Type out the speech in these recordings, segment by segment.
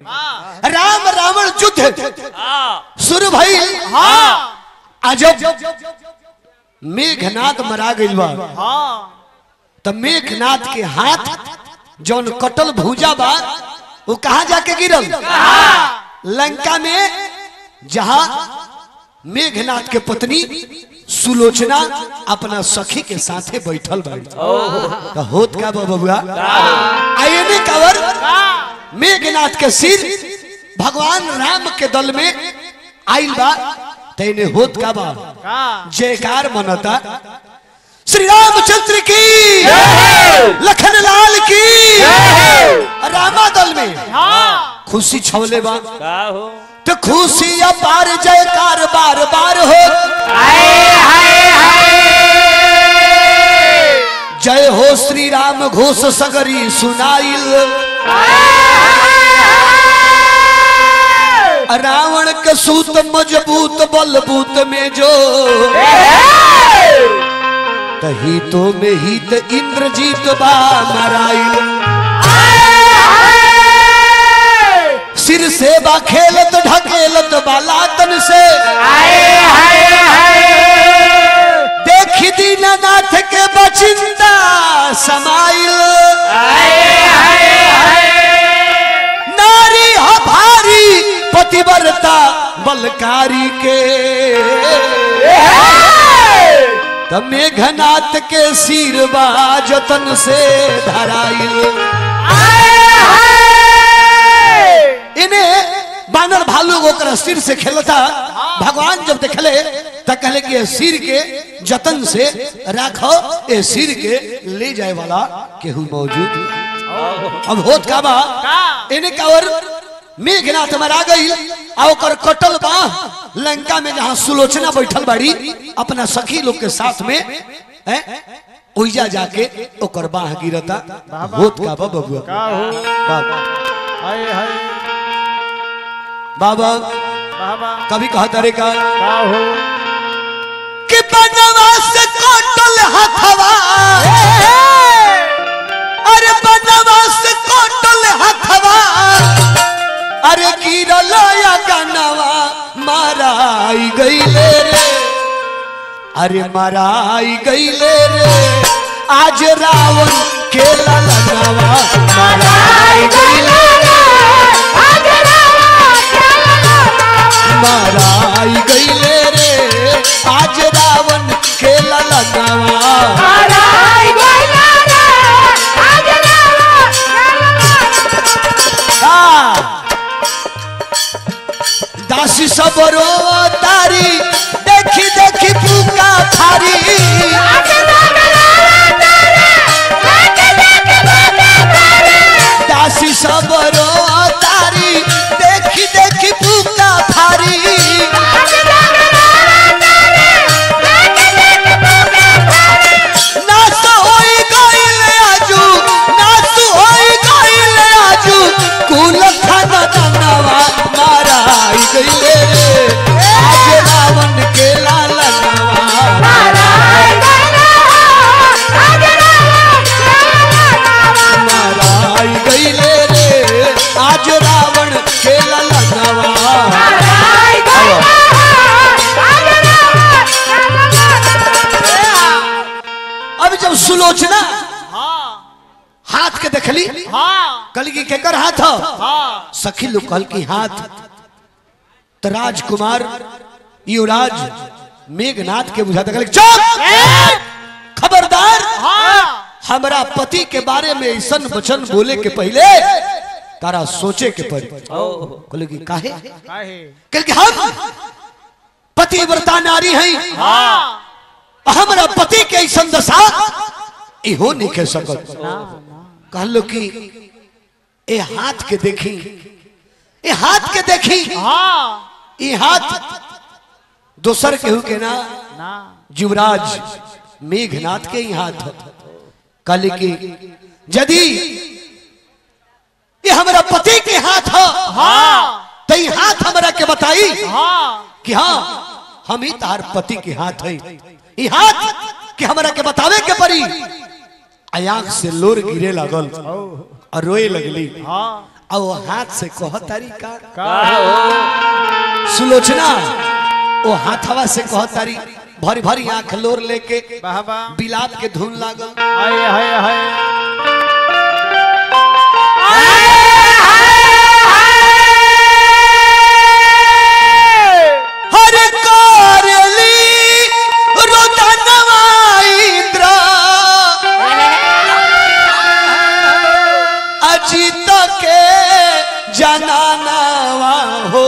राम रावण युद्ध शुरू भइल अजब मेघनाथ मरा गइल बा त मेघनाथ के हाथ जौन कटल भूजा बा वो कहा जाके गिरल लंका में जहां मेघनाथ के पत्नी सुलोचना अपना सखी के साथे बैठल बाड़ी तो होत का बा बबुआ आइए ने कवर मेघनाथ के सिर भगवान राम के दल में आइल बा तैने होत का बा जयकार मनता श्री रामचंद्र की लखन लाल की रामा दल में खुशी छवले बा का हो तो खुशी अपार जयकार बार बार हो जय हो श्री राम घोष सगरी सुनाइल रावण के सूत मजबूत बलबूत में जो तही तो में ही त इंद्रजीत बा मराइल सिर से बा खेलत ढकेलत बालातन से देखी दीनानाथ के बचिंदा समाइल नारी ह भारी पतिव्रता बलकारी के त मेघनाथ के सिर बा जतन से धराइल इन्हें बानर भालू ओकरा सिर से खेलता भगवान जब देखले त कहले कि ये सिर के जतन से राखो ए सिर के ले जाए वाला केहू मौजूद अब होत का बा इन्हें कावर मेघनाथ मरा गई आ ओकर कटल बा लंका में जहां सुलोचना बैठल बाड़ी अपना सखी लोग के साथ में हैं, ओइजा जाके ओकर बाह गिरता होत का बा बबुआ का हो बाबा हाय हाय बाबा बाबा कभी कहा तारे का का हो कि बनवा से कटल हथवा अरे बनवा से कटल हथवा अरे गिरल या गनवा माराई गईले रे अरे माराई गईले रे आज रावण के ललनवा माराई गईले माराई गईले रे आज रावण के ललनवा दासी सबरो तारी देखी देखी पुका थारी दासी सबरो तारी देखी देखी पुका थारी नास होई गइले आजू नास होई गइले आजू कुल खाना दानवा माराई गइले रे आज रावण के लालनवा माराई गइले रे आज रावण के लालनवा अब जब सुलोचना हाथ के देखली कल की केकर हाथ ह सखी लोग कहल की हाथ तो राजकुमार युवराज मेघनाथ के बुझाता कहल चुप खबरदार हमरा पति के बारे में ऐसा वचन बोले के पहले तारा सोचे के पड़ी कहले कि काहे काहे कहल कि हम पतिव्रता नारी हैं हमरा पति के ऐसा दशा इहो नहीं कह सकत कहलो कि ए हाथ के देखी ए हाथ के देखी ए हाथ दोसर केहू के ना ना युवराज मेघनाथ के ही हाथ ह। कहले कि यदि ये हमरा पति के हाथ ह तो ई हाथ हमरा के बताई कि हाँ हम ही तार पति के हाथ है ई हाथ कि हमरा के बतावे के पड़ी आ आंख से लोर गिरे लागल और रोए लगली और वो हाथ से कह तरीका का हो सुलोचना वो हाथवा से कह तारी भरी भरी आंख लोर लेके बाबा बिलाप के धुन लागल हाय हाय हाय हर कारली रोदनवा इंद्र अजित के जनानवा हो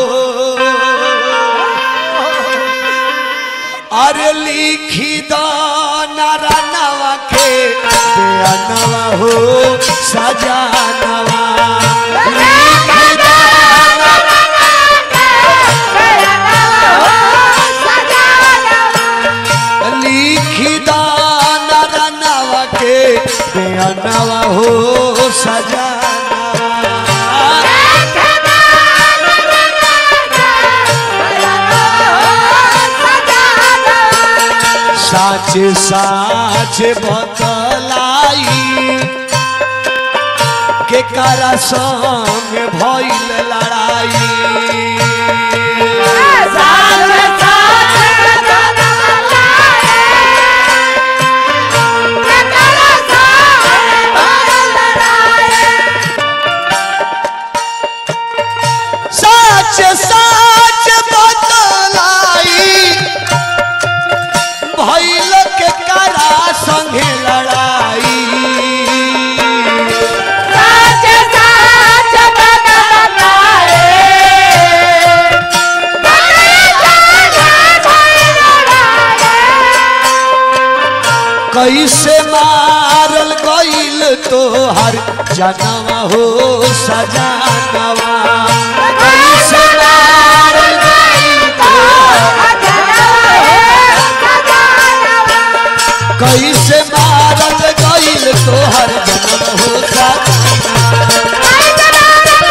अरे लिखी दो नारानवा के बेअनवा हो सजानवा लिखी दो लिखी दाना रनवा के बेअनवा हो सजाना साच साच बतलाई के करा संग भइल लड़ाई साच साच बतलाई भइल के करा संगे लड़ाई कैसे मारल गईल तोहर जनवा हो सजानवा कैसे मारल गईल तोहर कैसे मारल गईल तोहर जनवा हो सजानवा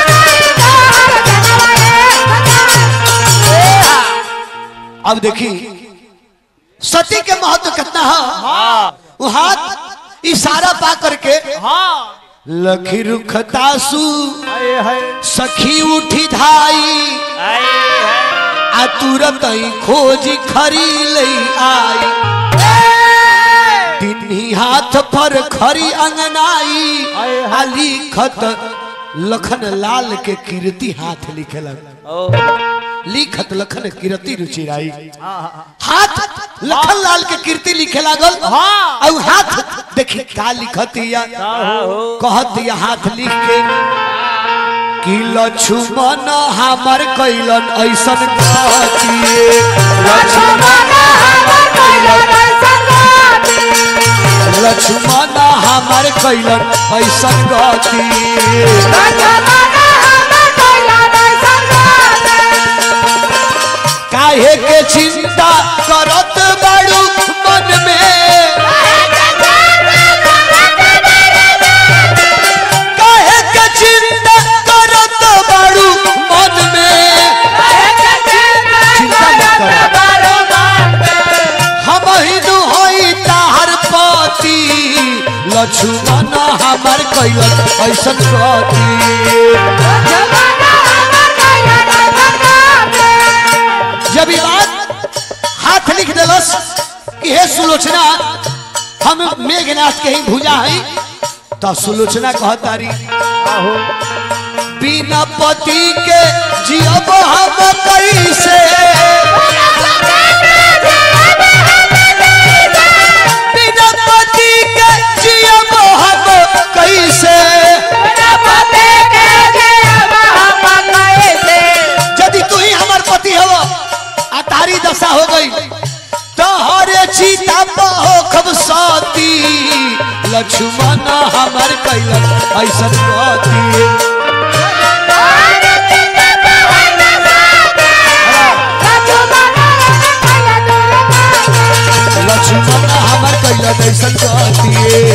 अब देखी सती के महत्व कितना है हाँ वो हाथ इशारा पा करके हाँ लखी रुखतासु हाय हाय सखी उठी धाई हाय हाय आ तुरंत ही खोजी खरी लई आई तिन्ही हाथ पर खरी अंगनाई आए आ लिखत लखन लाल के कीर्ति हाथ लिखे लग ओ लिखत लखन कीर्ति रुचिराई हाँ हाँ हाथ लखन लाल के कीर्ति लिखे लागल हाँ। और हाथ देखी का लिखत या का हो कहत या हाथ लिख के कि लक्ष्मण हमर कैलन ऐसन कहतिए लक्ष्मण लक्ष्मण हमर कैलन ऐसन कहतिए काहे के चिंता करत बाड़ू मन में काहे के चिंता करत बाड़ू मन में चिंता मत कर हम हिंदू हई ताहर पति लक्ष्मण हमर कैलन ऐसन गति जब ये बात हाथ लिख दिलस कि हे सुलोचना हम मेघनाथ के ही भुजा हई तो सुलोचना कहतारी हो बिना पति के जियब हम कैसे बिना पति के जियब हम कैसे यदि तू ही हमार पति हो आ तारी दशा हो गई तो हरे चीता हो खब साती लक्ष्मण हमार कैलन ऐसन गति लक्ष्मण हमार कैलन ऐसन गति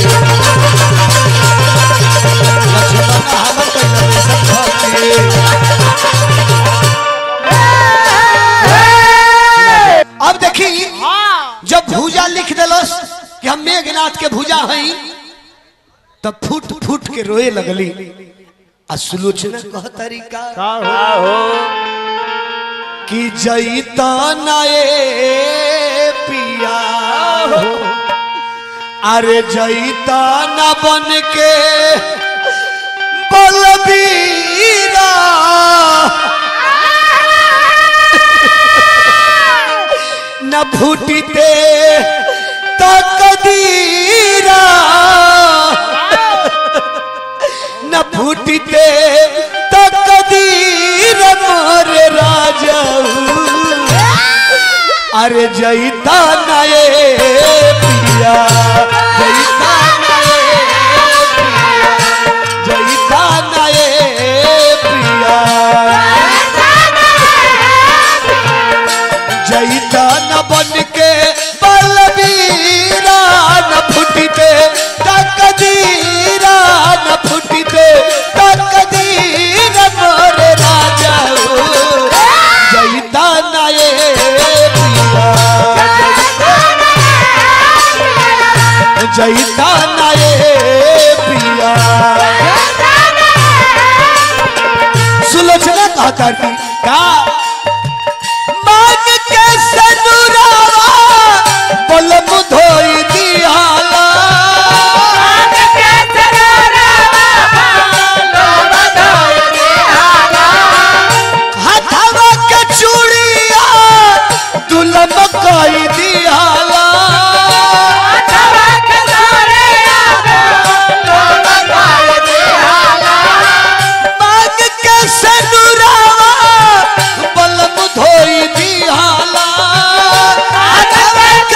लक्ष्मण हमार कैलन ऐसन गति अब देखी हाँ जब भूजा लिख दिलस कि हम मेघनाथ के भूजा हई तब फूट फूट के रोए लगली आ सुलोचना कह तरीका का हो कि जईता नए पिया अरे जईता न बन के बलबीरा न फूटते तकदीरा न फूटते तकदीर मोर राजा अरे जईता नए पिया जईता नए पिया जईता नए पिया जईता न बन के बलबीरा न फुटते तकदीरा न फुटते तकदीर मोर राजा जईता नए पिया जईता नए पिया सुलोचना कहा करती का मांग के सनुरावा बलम धोई दियाला हथवा के चूड़िया दुलम कई दियाला मांग के सनुरावा बलम धोई दियाला हथवा के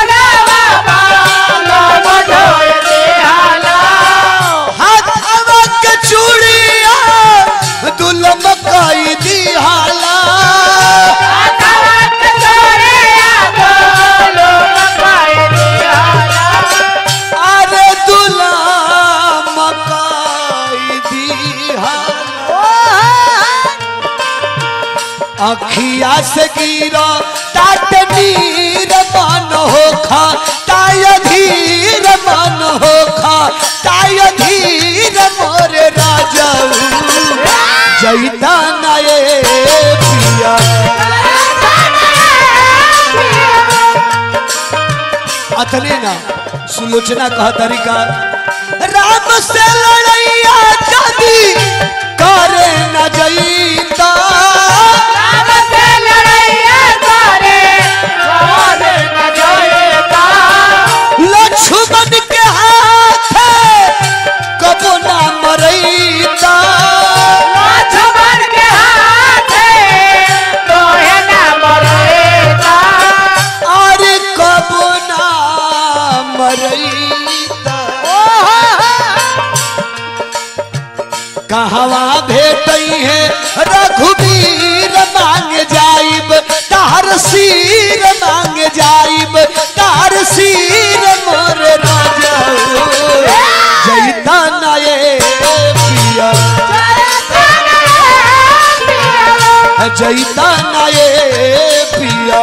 हथवा के चूड़िया दुलम कई दियाला अरे दुलम कई दियाला अखिया से गिरा टाट नीर मन हो खा ताय धीर मन हो खा ताय धीर मोर राजा जैता नए पिया अतने ना सुलोचना कह तरीका राम से लड़ैया जदी करे न जईता लक्ष्मण के हाथ कबो ना मरैता अरे कबो ना मरैता कहवा भेटई है रघुवीर मांग जाइब तार सीर मांग जाइब तार सीर मोर राजा जैता नए पिया जैता नए पिया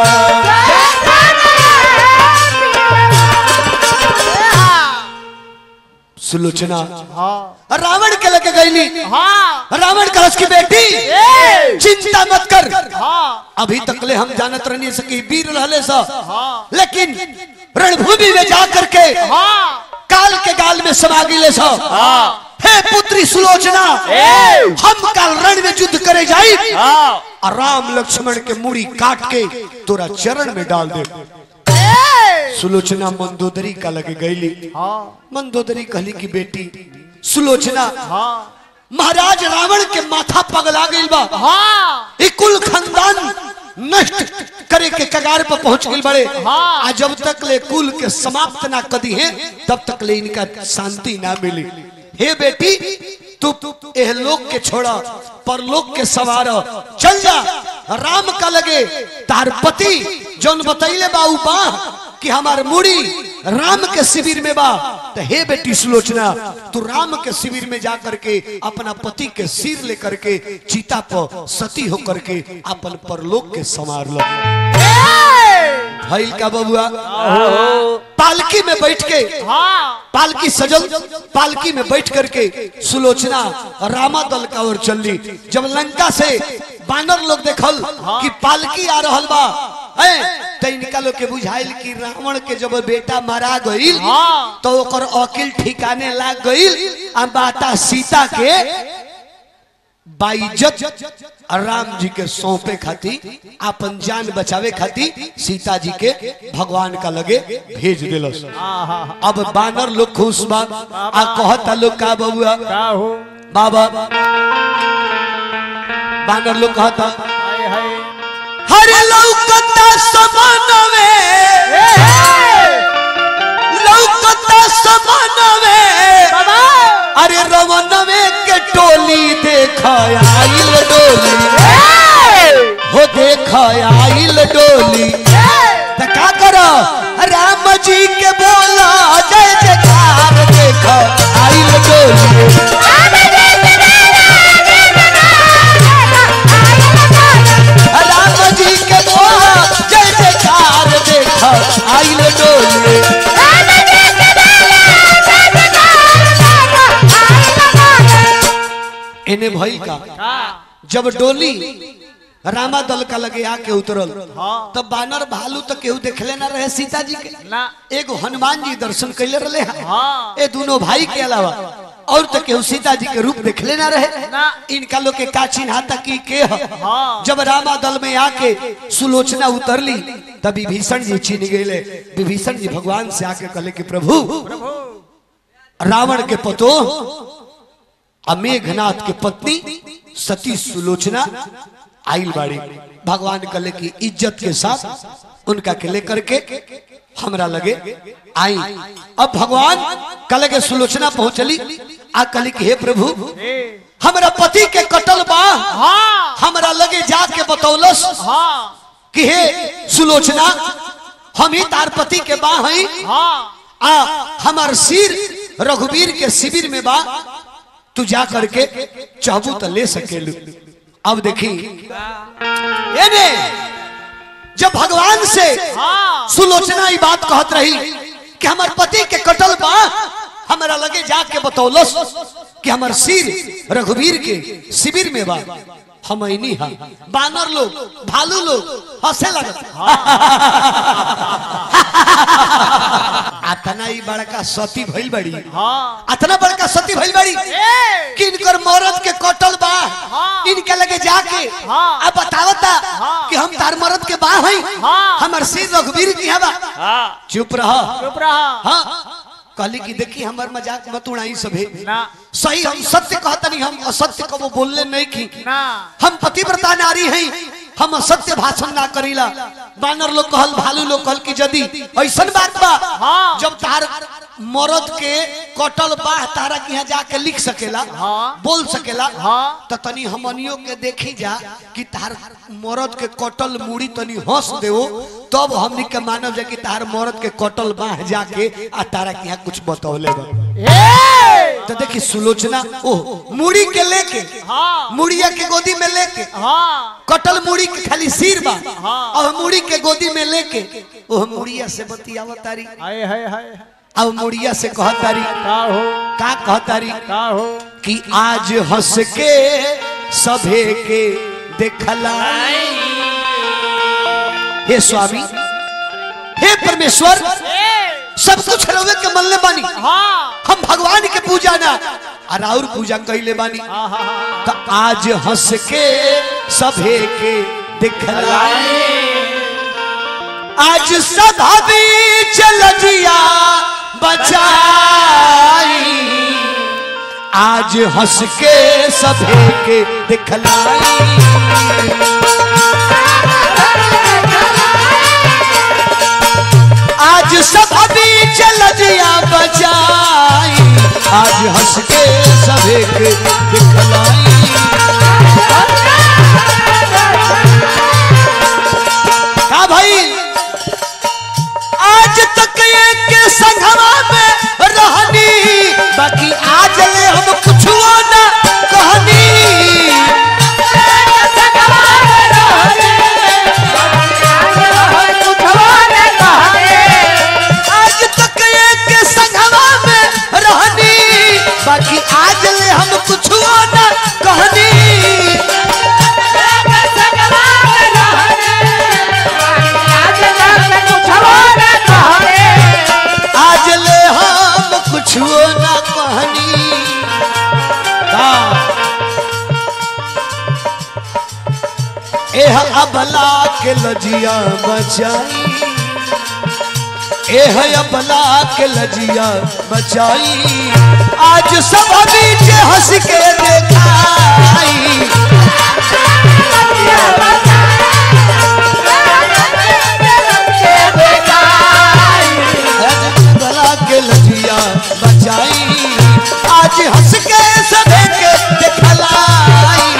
सुलोचना हाँ रावण के लगे गईली हाँ रावण कलश की बेटी ए! चिंता मत कर हाँ अभी तक ले हम जानत रहनी सकी वीर रहले सा हाँ लेकिन रणभूमि में जा करके हाँ काल के गाल में समा गिले सा हाँ हे पुत्री सुलोचना ए! हम काल रण में युद्ध करे जाई हाँ और राम लक्ष्मण के मुड़ी काट के तोरा चरण में डाल दे सुलोचना मंदोदरी का लगे गईली हाँ मंदोदरी कहली की बेटी सुलोचना हाँ महाराज रावण के माथा पगला गई बा हाँ ई कुल खानदान नष्ट करे के कगार पर पहुंच गई बड़े हाँ। आ जब तक ले कुल के समाप्त ना कदी है तब तक ले इनका शांति ना मिली हे बेटी तू एह लोक के छोड़ा परलोक के सवार चल जा राम का लगे तार पति जौन बतैले बा उ बा कि हमार मुड़ी राम के शिविर में बा तो हे बेटी सुलोचना तू राम के शिविर में जा करके अपना पति के सिर लेकर के चीता पर सती होकर के अपन परलोक के संवार लो भइल का बबुआ आहो पालकी में बैठ के हाँ पालकी सजल पालकी में बैठ करके सुलोचना रामा दल का ओर चलली जब लंका से बानर लोग देखल कि पालकी आ रहल बा हैं, तो इनका लोग के बुझाइल कि रावण के जब बेटा मारा गईल हाँ। तो ओकर अकिल ठिकाने लाग गईल आ माता सीता के बाइज्जत राम जी के सौंपे खाती अपन जान बचावे खाती सीता जी के भगवान का लगे भेज दिलस आहा अब बानर लोग खुश बा आ कहता लोग का बबुआ का हो बाबा बानर लोग कहता हाय हाय हरे लौकता समनवे लौकता समनवे बाबा अरे रमनवे के टोली देख आइल डोली हो देख आइल डोली त का करो राम जी के बोला जय जयकार देख आइल डोली राम जी के बोला जय जयकार देख आइल डोली इन्हें भई का का जब डोली रामा दल का लगे आके उतरल हाँ। तब बानर भालू तो केहू देखले ना रहे सीता जी के ना एगो हनुमान जी दर्शन कैले रहे हाँ। ए दोनों भाई के अलावा और तो केहू सीता जी के रूप देखले ना रहे ना। इनका लोग के का चिन्हाता की के ह हाँ। जब रामा दल में आके सुलोचना उतरली तब विभीषण जी चिन्ह गए विभीषण जी भगवान से आके कहले कि प्रभु रावण के पतो आ मेघनाथ के पत्नी सती सुलोचना आइल बाड़ी भगवान कहले की इज्जत के साथ उनका के लेकर के हमरा लगे आई अब भगवान कहले के सुलोचना पहुंचली आ कहली कि हे प्रभु ए हमरा पति के कटल बा हाँ हमरा लगे जाके बतौलस हाँ कि हे सुलोचना हम ही तार पति के बा हई हाँ आ हमार सिर रघुवीर के शिविर में बा तू जा करके चाहबू तो ले सकेलू अब देखी ये ने जब भगवान से हाँ सुलोचना ई बात कहत रही कि हमार पति के कटल बा हमरा लगे जाके बतौलस कि हमार सिर रघुवीर के शिविर में बा हम ऐनी हा बानर लोग भालू लोग हंसे लगत अतना ई बड़का सती भइल बड़ी हाँ अतना बड़का सती भइल बड़ी ए कि इनकर मरद के कटल बा हाँ। इनके लगे जाके हाँ। अब बतावता हाँ। कि हम तार मरद के बा हई हाँ। हमर सिर रघुवीर की हवा हाँ चुप रह चुप रहा हाँ कहली कि देखी हमर मजाक मत उड़ाई सभे ना सही हम सत्य कहतनी हम असत्य को बोलने नहीं की ना हम पतिव्रता नारी हैं हम असत्य भाषण ना करीला बानर लोग कहल भालू लोग कहल कि यदि ऐसन बात बा हाँ। जब तार मरद के कटल बाह तारा के यहाँ जाके लिख सकेला हाँ। बोल सकेला हाँ। तो तनी हमनियों के देखी जा कि तार मरद के कटल मुड़ी तनी हंस देवो तब हमनी के मानव जा कि तार मरद के कटल बाह जाके आ तारा के यहाँ कुछ बतौले बा ए तो देखी सुलोचना ओह मुड़ी के लेके हाँ मुड़िया के गोदी में लेके हाँ कटल मुड़ी के खाली सिर बा हाँ। और मुड़ी के गोदी में लेके ओह मुड़िया से बतियावत तारी हाय हाय हाय अब मुड़िया से कहत तारी का हो का कहत तारी का हो कि आज हंस के सभे के देखला हे स्वामी हे परमेश्वर ए सब कुछ रवे के मन ले बानी हाँ हम भगवान के पूजा ना और और पूजा कैले बानी हाँ हाँ हाँ तो आज हंस के सभे के दिखलाए आज सदा बीच लजिया बचाई आज हंस के सभे के दिखलाई आज सदा बीच लजिया बचाई आज हंस के सभे के दिखलाई का भाई आज तक ये के संघवा में रहनी बाकी आज ले हम कुछ ना कहनी कुछ एह अबला के लजिया बचाई एह अबला के लजिया बचाई आज सब बीच हंस के देखाई गला के लजिया बचाई आज हंस के सदे के दिखलाई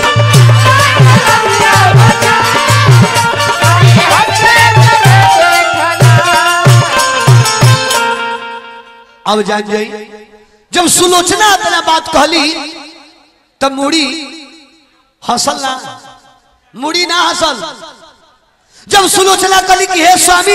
अब जान जाई जब सुलोचना अपना बात कहली तब मुड़ी हंसल ना मुड़ी ना हंसल जब सुलोचना कहली कि हे स्वामी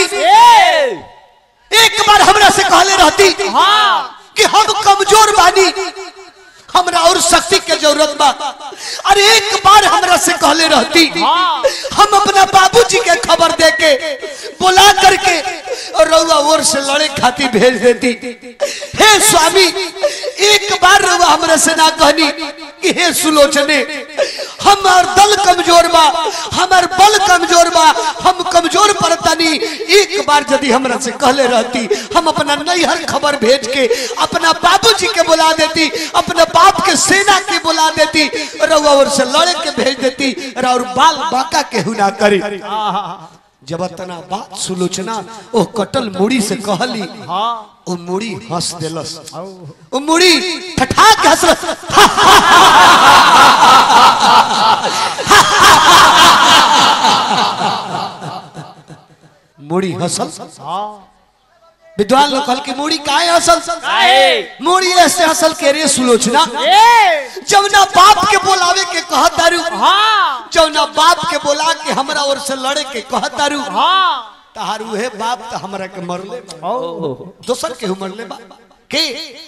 एक बार हमरा से कहले रहती कि हम कमजोर बानी हमरा और शक्ति के जरूरत बा अरे एक बार हमरा से कहले रहती हम अपना बाबूजी के खबर दे के बुला करके और रउआ और से लड़े खातिर भेज देती हे स्वामी एक बार रउआ हमरा से ना कहनी कि हे सुलोचने हमार दल कमजोर बा हमार बल कमजोर बा हम कमजोर पड़तानी एक बार यदि हमरा से कहले रहती हम अपना नैहर खबर भेज के अपना बाबूजी के बुला देती अपना बाप के सेना के बुला देती रउआ और से लड़े के भेज देती और बाल बाका के हुना करी जब तना बात सुलोचना ओ कटल मुड़ी से कहली ओ मुड़ी हंस देलस ओ मुड़ी ठठा के हंसलस मुड़ी हंसल विद्वान लोग कहल कि मुड़ी काहे हंसल मुड़ी ऐसे हंसल के रे सुलोचना जवना बाप के बोलावे के कहत दारू जवना बाप के बोला के हमरा ओर से लड़े के कहत दारू तहार उहे बाप त हमरा के मरले बा। दोसर के मरले बा के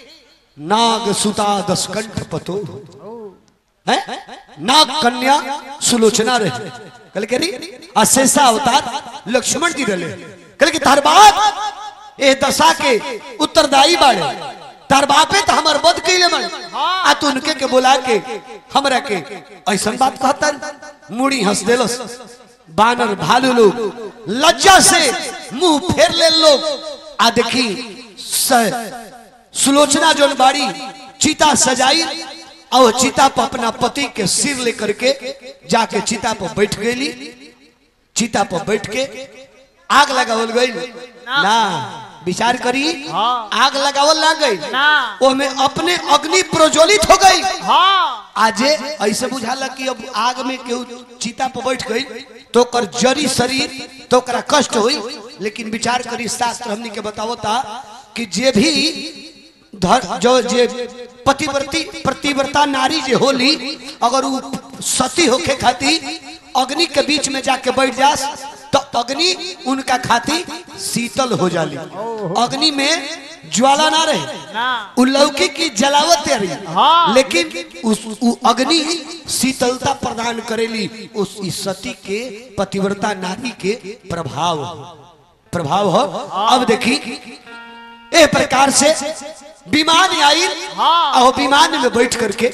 नाग सुता दसकंठ पतो हैं नाग कन्या सुलोचना रहे कल के री अशेषा अवतार लक्ष्मण जी रहे कल के तार बाप ए दशा के उत्तरदायी बाड़े तार बापे तो हमर बद कैले बड़े आ तू उनके के बुला के हमरा के ऐसन बात कहता मुड़ी हंस देलस बानर भालू लोग लज्जा से मुंह फेर ले लोग आ देखी स- सुलोचना जोन बाड़ी चीता सजाई और चीता पर अपना पति के सिर लेकर के जाके चीता पर बैठ गई चीता पर बैठ के आग लगावल गई ना विचार करी आग लगावल ना गई ना। ओमे अपने अग्नि प्रज्वलित हो गई हाँ आजे ऐसे बुझाला कि अब आग में केहू चीता पर बैठ गई तो कर जरी शरीर तो ओकरा कष्ट हुई लेकिन विचार करी शास्त्र हमनी के बतावता कि जे भी धर जो जे पतिव्रती प्रतिव्रता नारी जे होली अगर उ सती होके खाती अग्नि के बीच में जाके बैठ जास तो अग्नि उनका खाती शीतल हो जाली अग्नि में ज्वाला ना रहे ना उ लौकी की जलावत रही हाँ। लेकिन उस उ अग्नि शीतलता प्रदान करेली उस इस सती के पतिव्रता नारी के प्रभाव प्रभाव हो अब देखी ए प्रकार से विमान आई हाँ। और विमान में बैठ करके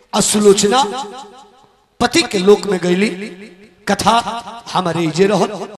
असुलोचना पति के लोक में गईली कथा हमारे जे रहो